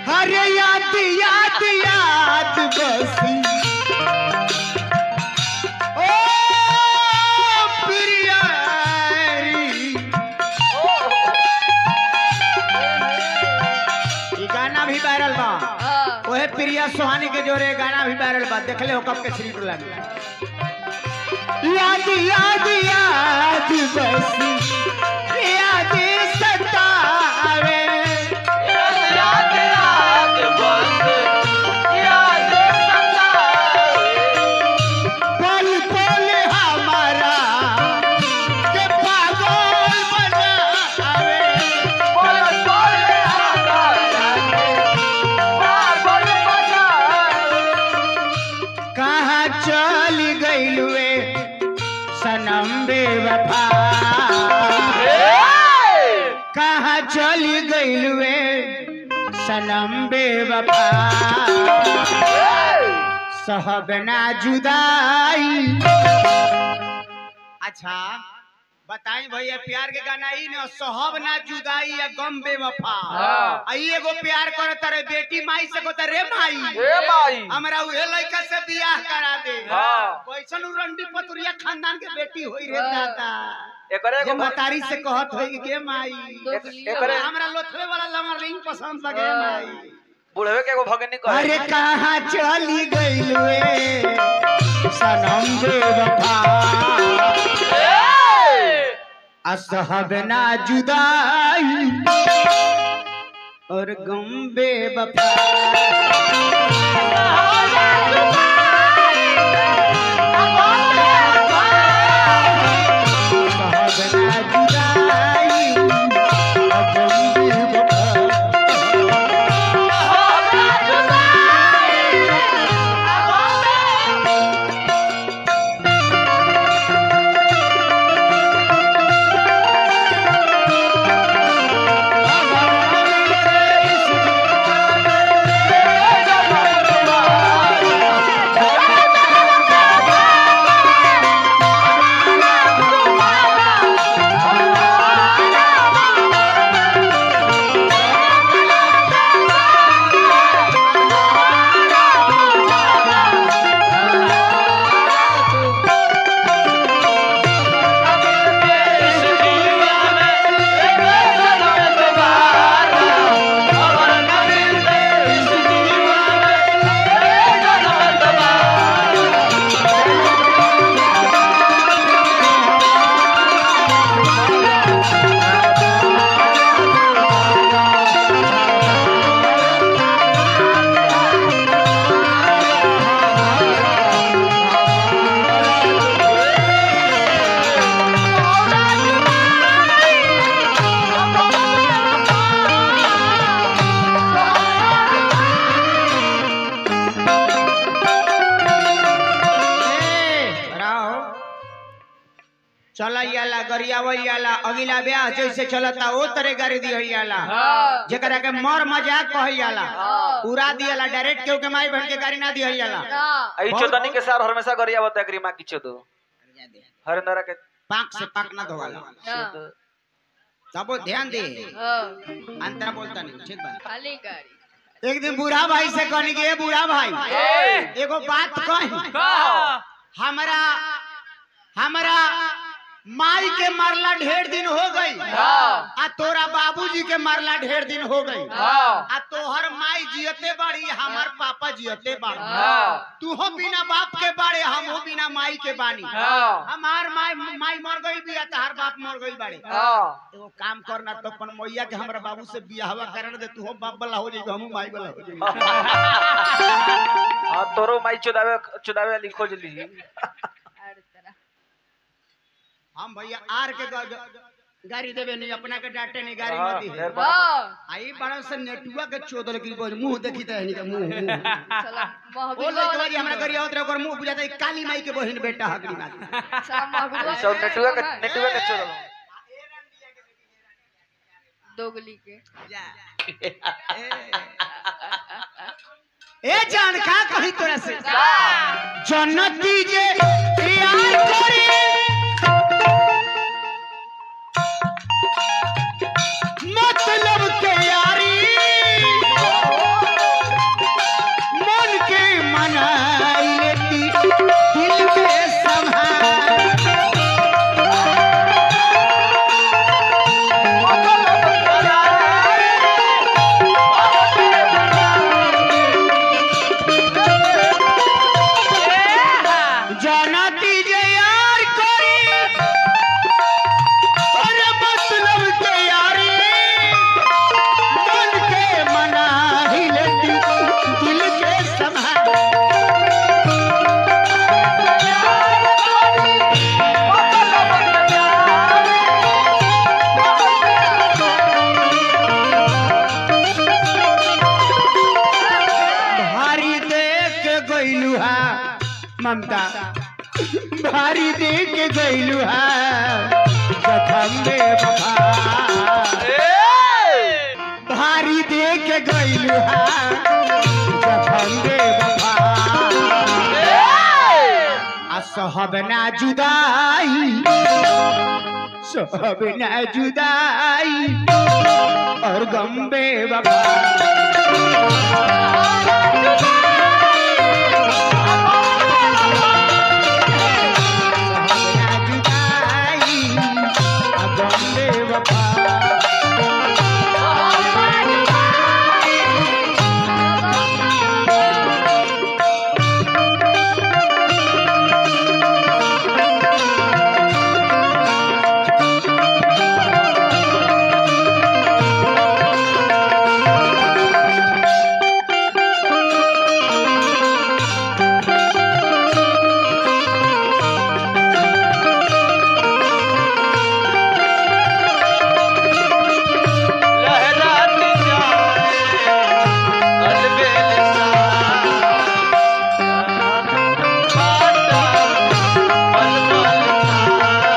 अरे याद याद याद बसी ओ प्रियारी ई गाना भी वायरल बा हाँ, ओहे प्रिया सोहानी के जोरे गाना भी वायरल बा देखले हो कब के श्री टोला में याद याद याद बसी याद सतावे याद याद बस याद सतावे पल पल हमारा के पागल बनावे पल पल हमारा पागल बनावे कहाँ चल गइलुए सनम बेवफा कहाँ चल गइलुए सनम बेवफा सहबना जुदाई अच्छा बताई भैया प्यार के गाना ई न सहब ना जुदाई या गम बेवफा हाँ। आई एगो प्यार करे तारे बेटी माई से को रे माई ए भाई हमरा उहे लड़का से बियाह करा दे हाँ। कैसन उ रंडी पतुरिया खानदान के बेटी होई रे हाँ। दादा एकरे जे एगो भ- मतारी से कहत होई के माई दोगली एकरे- हमरा लोथवे वाला लमरिंग पसंद लगे माई बुढ़वे के एगो भगनी अरे कहे कहाँ चली गइलुए सनम बेवफा असहब ना जुदाई और गम बेवफा असहब ना जुदाई और गम बेवफा चलैयाला गरियावैयाला अगिला ब्याह जैसे चलता ओ तरह गाड़ी दिहैयाला हाँ, जेकरा के मर मजाक कहैयाला हाँ। उड़ा दियाला डायरेक्ट केहू के माई बहन के गाड़ी ना दिहैयाला ना, आई चोदनी के सार हमेशा गरिया बता करी मां की चोदो हरिंदरा के पाक से पाक ना धोवाला हाँ, तब ध्यान दे हाँ, अंतरा बोलता नहीं ठीक बा खाली गाड़ी एक दिन बूढ़ा भाई से कहनी के "ए बूढ़ा भाई एगो बात कही हमरा हमरा माई के मरला ढेर दिन हो गई हाँ। आ तोरा बाबूजी के मरला ढेर दिन हो गई हाँ। आ तोहर माई जियते बाड़ी हमार पापा जियते बाड़ी हाँ। तू हो बिना बाप के बाड़े हम हो बिना माई के बानी हाँ। हमार माई माई मर गई बिया तहार बाप मर गई बाड़े हाँ। एगो काम करना तो अपन मैया के हमरा बाबू से बियाहवा करन दे तू हो बाप वाला हो जाई हमहू माई वाला हो जाई हाँ तोरो माई चुदावे चुदावे वाली खोज ली हर तरह हम भैया आर के ग- ग- गाड़ी देवे नहीं अपना के डांटे नहीं गाड़ी हाँ, मत दी ढेर बात। हाँ, आई बड़ा से नेटुआ के चोदल की बोल मुंह देखी त हनी के मुंह मुंह साला ओ महबूबा लइका बारी हमरा गरिया उतरे ओकर मुंह बुझाता है काली माई के बहिन बेटा हकड़ी बात साला महबूबा सब नेटुआ के नेटुआ के चोदल दोगली के ए जान का कही तोरा से जन्नती जे यार करे मतलब के यारी ममता भारी दे के गईलू है जखम में बफा भारी दे के गईलू है जखम में बफा आ सहब ना जुदाई सहब ना जुदाई और गम बेवफा लहराती जाए अलबेल सा खाता पल पल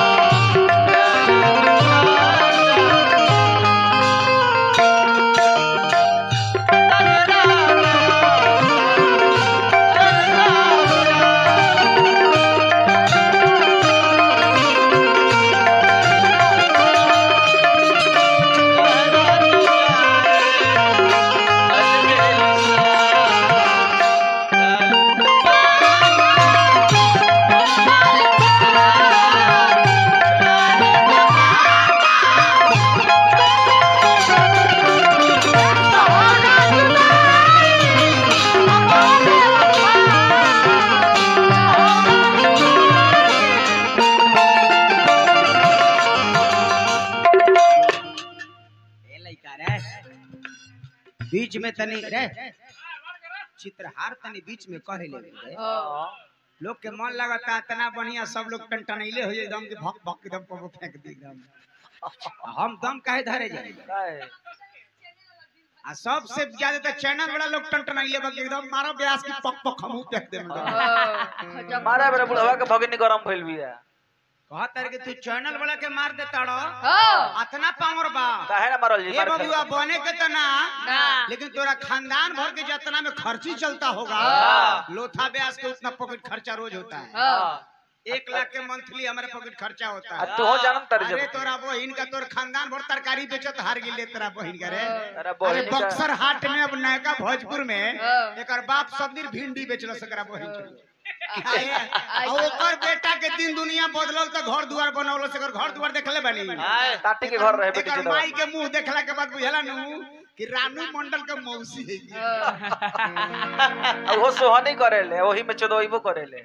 ए लइका रे बीच में तनी रे चित्रहार तनी बीच में कहे ले रे लोग के मन लगता इतना बढ़िया सब लोग टनटनैले हो जाए एकदम के भक भक एकदम पर फेंक दी एकदम हम दम काहे धरे जाए आ सबसे ज्यादा तो चैनल वाला लोग टनटनैले बक एकदम मारो ब्यास की पक पक हमू फेंक दे जब मारा बेरा बुढ़वा के भगनी गरम भइल बिया कहत रे कि तू चैनल वाला के मार दे ताड़ो हाँ अतना पावर बा काहे ना मारल जी ए मार के। बबुआ बने के तो ना ना लेकिन तोरा खानदान भर के जितना में खर्ची चलता होगा हाँ। लोथा ब्यास के उतना पॉकेट खर्चा रोज होता है हाँ एक लाख के मंथली हमारे पॉकेट खर्चा होता आ है तू हो जानम तर अरे जब तोरा बहिन का तोर खानदान भर तरकारी बेचत हार गिले तेरा बहिन का रे अरे अरे बहिनी का बक्सर हाट में अब नयका भोजपुर में हाँ। एकर बाप सब दिन भिंडी बेचल सकरा बहिन छोड़ी आई- आ ओकर बेटा के दिन दुनिया बदलल त घर दुआर बनौल से घर घर देखले बानी आए ताटी के घर रहे बेटी एकर चोदवा माई के मुंह देखला के बाद बुझला नु कि रानू मंडल के मौसी है हाँ अब वो सोहनी करेले वही में चोदवाइबो करेले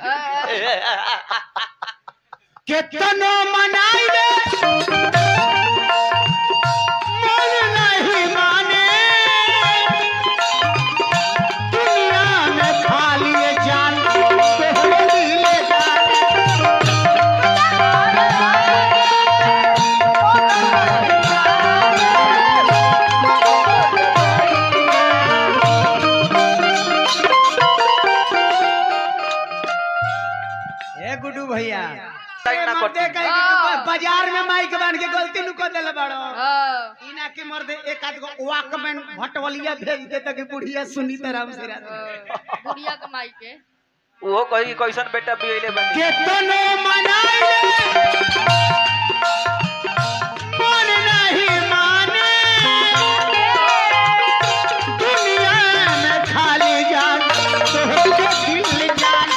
केतनो मनाई ले मन नहीं माने दुनिया में खाली ये जान तोहरे दिले जाने ए गुड्डू भैया टाइम ना मर्दे कटी। कहीं कि तू बाजार में माइक बांध के गलती नु कर देले बाड़ो हाँ इना के मर्दे एक आध गो वाकमैन भटवलिया भेज दे तक बुढ़िया सुनी तरह से बुढ़िया कमाई के वो कही कि कैसन बेटा बियले बनी केतनो मनाई मन नहीं माने दुनिया में खाली जान तोहरे दिल जान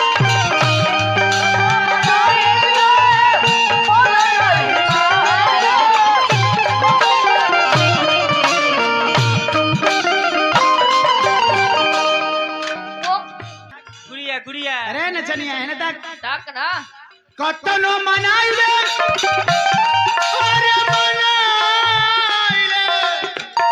वो गुड़िया गुड़िया अरे नचनिया है ना तक डाक ना कतनो मनाई ले अरे मनाई ले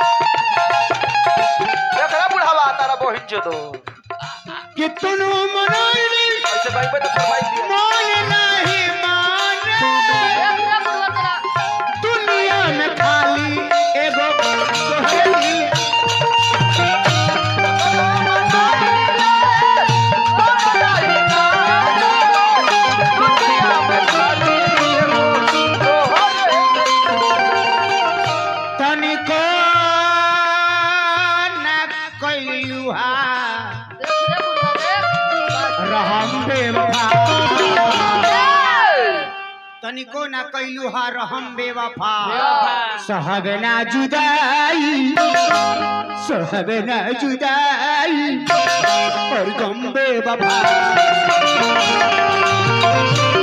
देखला बुढ़ावा तारा बहिन चोदो कितनो मनाई ले ऐसे भाई पे तो फरमाई दिया मान नहीं माने पूरा बुढ़वा तेरा दुनिया में खाली एगो तोहरे दिल रहम बेवफा तनिको ना कैलू हा रहम बेवफा सहब ना जुदाई सहब ना जुदाई और गम बेवफा